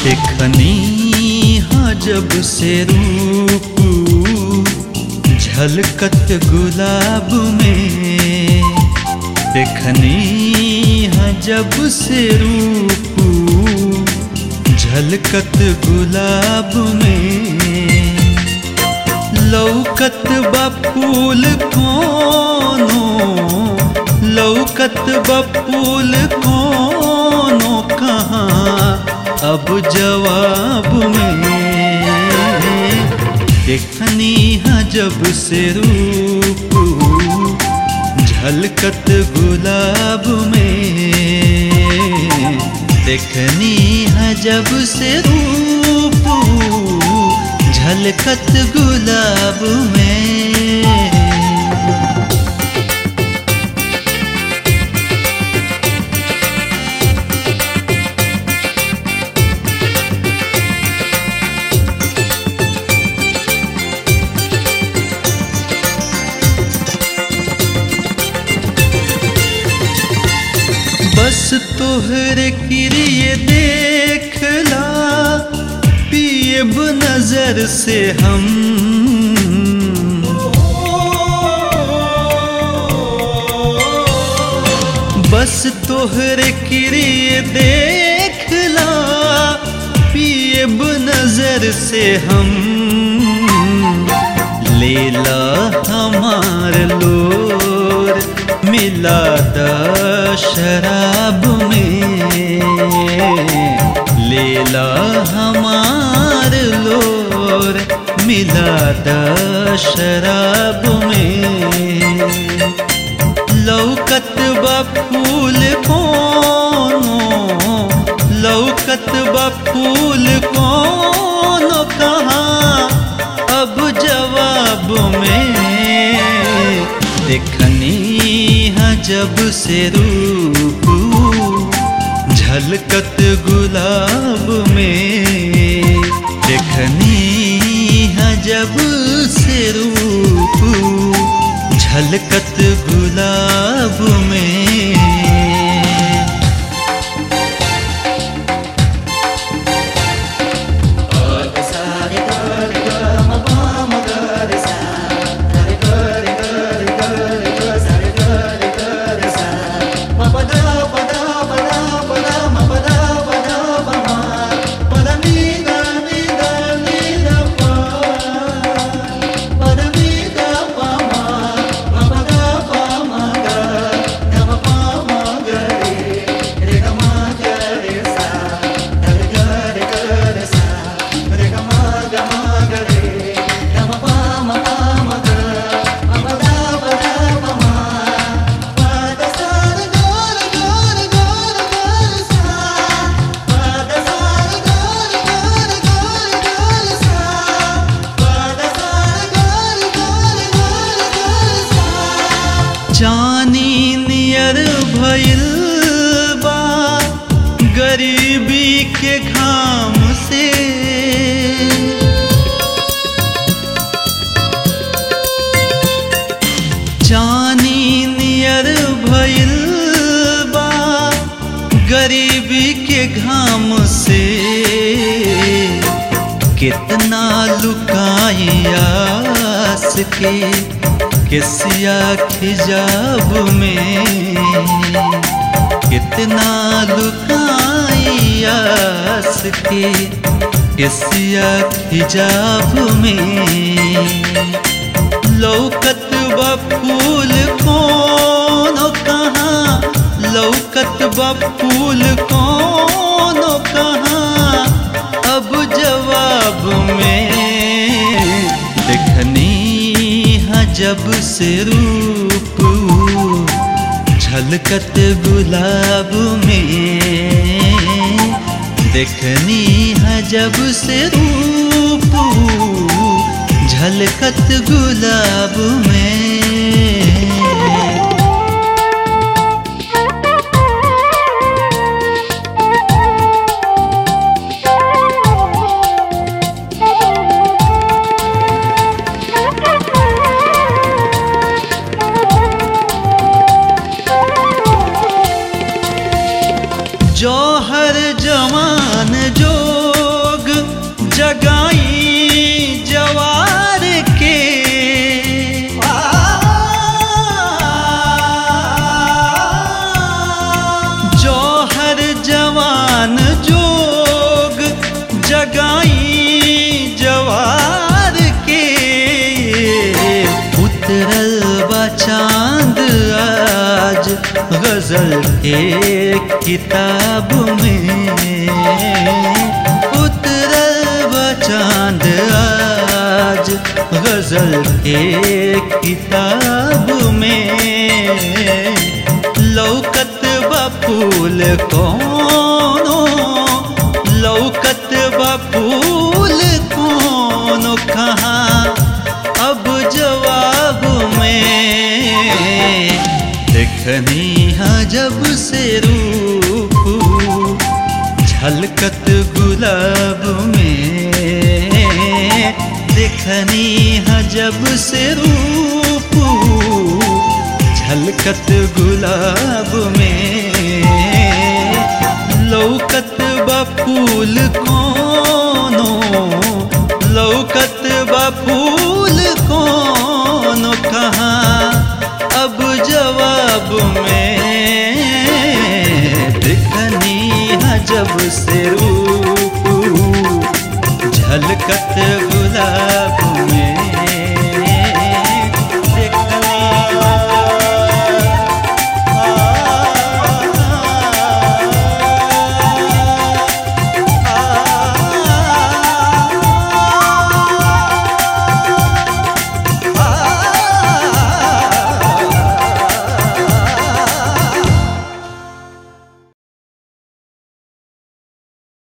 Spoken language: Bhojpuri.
देखनी हाँ जब से रूप झलकत गुलाब में देखनी हाँ जब से रूप झलकत गुलाब में लौकत बपूल कोनो लौकत बपूल कोनो कहाँ अब जवाब में देखनी हाँ जब से रूप झलकत गुलाब में देखनी हाँ जब से रूप झलकत गुलाब में बस तोहरे किरिए देखला पिएब नजर से हम बस तोहरे किरिए देखला पिएब नजर से हम लेला हमार लोर मिला द शराब में लेला हमार लोर मिला द शराब में लौकत बफूल कोनो लौकत बफूल कोनो कहाँ अब जवाब में देखनी हाँ जब से रूप झलकत गुलाब में देखनी हाँ जब से रूप झलकत गुलाब में जानी नियर भइल बा गरीबी के घाम से जानी नियर भइल बा गरीबी के घाम से कितना लुकाई आस के किसिया खिजाब में कितना लुकाई आस के किसिया खिजाब में लौकत बफूल कोनो कहाँ लौकत बफूल कोनो कहाँ अब जवाब में देखनी हाँ जब से रूप झलकत गुलाब में देखनी हाँ जब से रूप झलकत गुलाब में जौहर जवान जो मान जोग जगाई जवार के उतरल बा चांद आज गजल के किताब में उतरल बा चांद आज गजल के किताब में लौकत बा फूल कोनो लौकत बा फूल कोनो कहाँ अब जवाब में देखनी हाँ जब से रूप झलकत गुलाब में देखनी हाँ जब से रूप झलकत गुलाब में लौकत बा फूल कोनो लौकत बा फूल कोनो कहाँ अब जवाब में दिखनी है जब से रूप झलकत गुलाब